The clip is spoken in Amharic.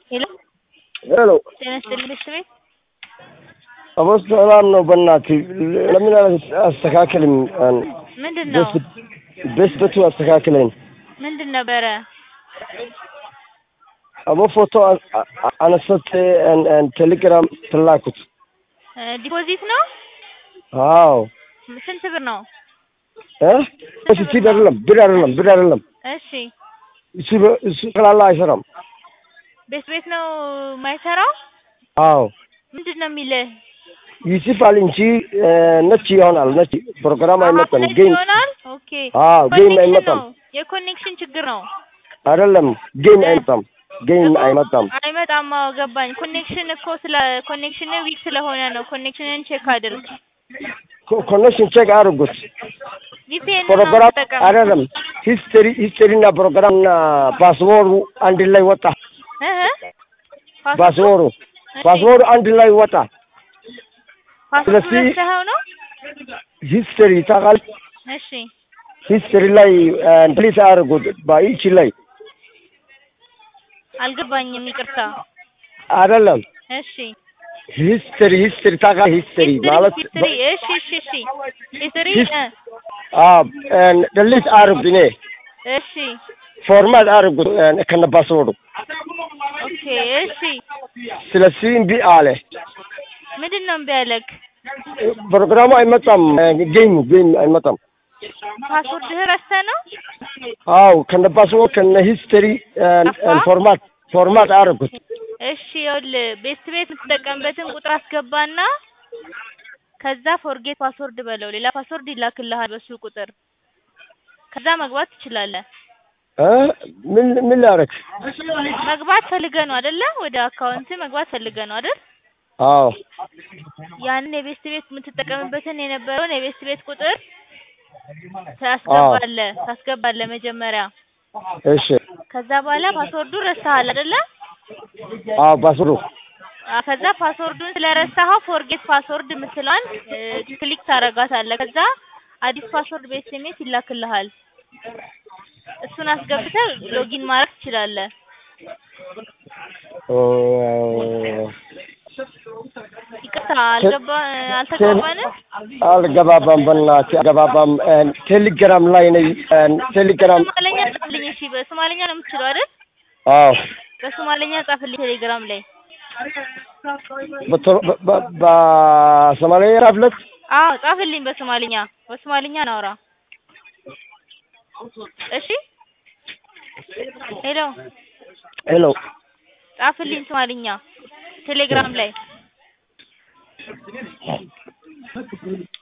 ሄሎ ሄሎ ጤና ይስጥልኝ ቤተሰቤ አቦ ሰላም ነው። በእናትህ ለምን አስተካክልም? ምንድን ነው በስበቱ አስተካክለኝ። ምንድን ነበረ? አቦ ፎቶ አነሰት ቴሌግራም ትላኩት። ዲፖዚት ነው? አዎ ስንት ብር ነው? እ እሱ ሲድ አይደለም ብር አይደለም ብር አይደለም። እሺ እሱ እሱ ስላለ አይሰራም። ቤት ቤት ነው የማይሰራው? አዎ ምንድን ነው የሚልህ? ይጽፋል እንጂ ነጭ ይሆናል። ነጭ ፕሮግራም አይመጣም። ነጭ ጌም ይሆናል። ኦኬ አዎ ጌም ኮኔክሽን አይመጣም። ነው የኮኔክሽን ችግር ነው። አይደለም ጌም አይመጣም። ጌም እኮ አይመጣም። አይመጣም። አዎ ገባኝ። ኮኔክሽን እኮ ስለ ኮኔክሽን ዊክ ስለሆነ ነው። ኮኔክሽንን ቼክ አድርግ። ኮኔክሽን ቼክ አድርጉት። ቪፒኤን ፕሮግራም ተጠቀም። አይደለም ሂስትሪ ሂስትሪ እና ፕሮግራም እና ፓስወርዱ አንድ ላይ ወጣ። እህ ፓስወርዱ ፓስወርዱ አንድ ላይ ወጣ። ፓስወርድ ስለዚህ- ረስተኸው ነው? ሂስትሪ ታውቃለህ? እሺ ሂስትሪ ላይ ድሊት አድርጉት በይቺ ላይ አልገባኝም። ይቅርታ። አይደለም እሺ ሂስትሪ ሂስትሪ ታውቃለህ? ሂስትሪ ማለት ሂስትሪ እሺ እሺ እሺ ሂስትሪ ሂስ- እ አዎ ድሊት አድርጉ እኔ እሺ ፎርማት አድርጉት ከነ ፓስወርዱ። ኦኬ እሺ ስለዚህ እምቢ አለ። ምንድን ነው እምቢ ያለክ? ፕሮግራሙ አይመጣም። ጌሙ ጌም አይመጣም። ፓስወርድህ ረስተህ ነው? አዎ ከነ ፓስወርድ ከነ ሂስትሪ ፎርማት ፎርማት አድርጉት። እሺ ይኸውልህ ቤት ቤት የምትጠቀምበትን ቁጥር አስገባና ከዛ ፎርጌት ፓስወርድ በለው። ሌላ ፓስወርድ ይላክልሃል በሱ ቁጥር። ከዛ መግባት ትችላለህ። እ ምን ምን ላደርግ? መግባት ፈልገህ ነው አይደለ? ወደ አካውንት መግባት ፈልገህ ነው አይደል? አዎ ያንን የቤት ቤት የምትጠቀምበትን የነበረውን የቤት ቤት ቁጥር ታስገባለህ ታስገባለህ መጀመሪያ። እሺ ከዛ በኋላ ፓስወርዱን ረሳሃል አይደለ? አዎ ፓስወርዱ አ ከዛ ፓስወርዱን ስለረሳኸው ፎርጌት ፓስወርድ የምትለዋን እ ክሊክ ታደርጋታለህ። ከዛ አዲስ ፓስወርድ በኤስኤምኤስ ይላክልሃል። እሱን አስገብተህ ሎጊን ማድረግ ትችላለህ። ኦ፣ ይቅርታ አልገባ አልተግባባንም? አልገባባም። በእናትህ አልገባባም። ቴሌግራም ላይ ነኝ። ቴሌግራም በሶማለኛ ጻፍልኝ። እሺ በሶማለኛ ነው የምትችለው አይደል? አዎ በሶማለኛ ጻፍልኝ ቴሌግራም ላይ። በቶ- በ- በ- በሶማሊያ ራፍለት አዎ ጻፍልኝ በሶማልኛ በሶማልኛ ናውራ። እሺ ሄሎ ሄሎ ጻፍልኝ ሶማልኛ ቴሌግራም ላይ